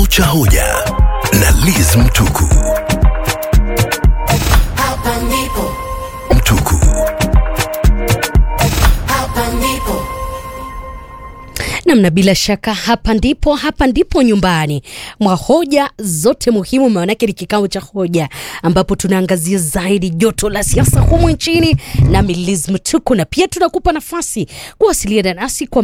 cha hoja na Liz Mtuku. Hapa ndipo, Mtuku. hapa ndipo. namna bila shaka hapa ndipo hapa ndipo nyumbani mwa hoja zote muhimu maanake ni kikao cha hoja ambapo tunaangazia zaidi joto la siasa humu nchini na Liz Mtuku na pia tunakupa nafasi kuwasiliana nasi kwa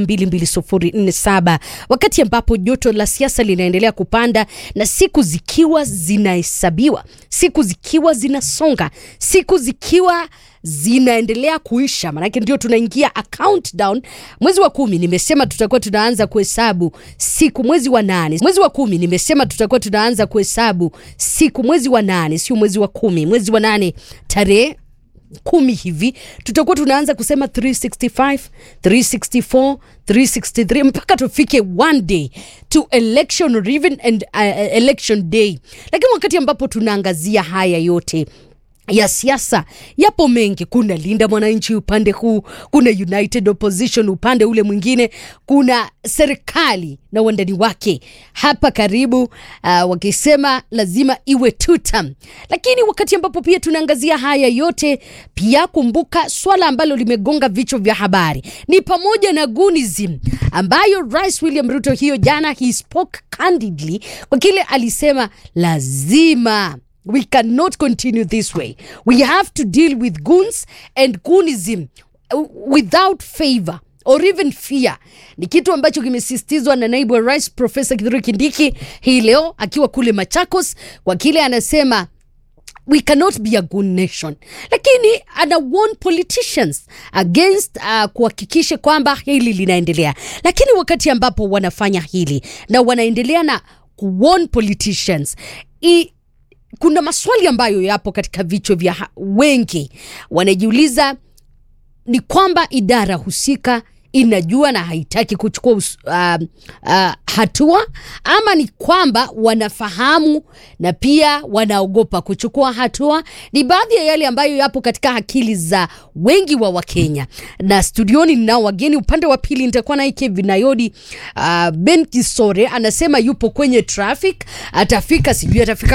22047 wakati ambapo joto la siasa linaendelea kupanda na siku zikiwa zinahesabiwa siku zikiwa zinasonga siku zikiwa zinaendelea kuisha manake ndio tunaingia a countdown mwezi wa kumi nimesema tutakuwa tunaanza kuhesabu siku mwezi wa nane mwezi wa kumi nimesema tutakuwa tunaanza kuhesabu siku mwezi wa nane sio mwezi wa kumi mwezi wa nane tarehe kumi hivi tutakuwa tunaanza kusema 365 364 363 mpaka tufike one day to election or even and, uh, election day lakini wakati ambapo tunaangazia haya yote ya siasa yapo mengi kuna linda mwananchi upande huu kuna united opposition upande ule mwingine kuna serikali na uandani wake hapa karibu uh, wakisema lazima iwe two term lakini wakati ambapo pia tunaangazia haya yote pia kumbuka swala ambalo limegonga vichwa vya habari ni pamoja na gunism ambayo rais william ruto hiyo jana he spoke candidly kwa kile alisema lazima we cannot continue this way we have to deal with goons and goonism uh, without favor or even fear ni kitu ambacho kimesisitizwa na naibu wa rais profesa kithure kindiki hii leo akiwa kule machakos kwa kile anasema we cannot be a good nation lakini ana warn politicians against uh, kuhakikisha kwamba hili linaendelea lakini wakati ambapo wanafanya hili na wanaendelea na kuwarn politicians i, kuna maswali ambayo yapo katika vichwa vya ha- wengi wanajiuliza ni kwamba idara husika inajua na haitaki kuchukua us- uh, uh, hatua ama ni kwamba wanafahamu na pia wanaogopa kuchukua hatua ni baadhi ya yale ambayo yapo katika akili za wengi wa wakenya na studioni ninao wageni upande wa pili nitakuwa naye kevin nayodi uh, ben kisore anasema yupo kwenye traffic atafika sijui atafika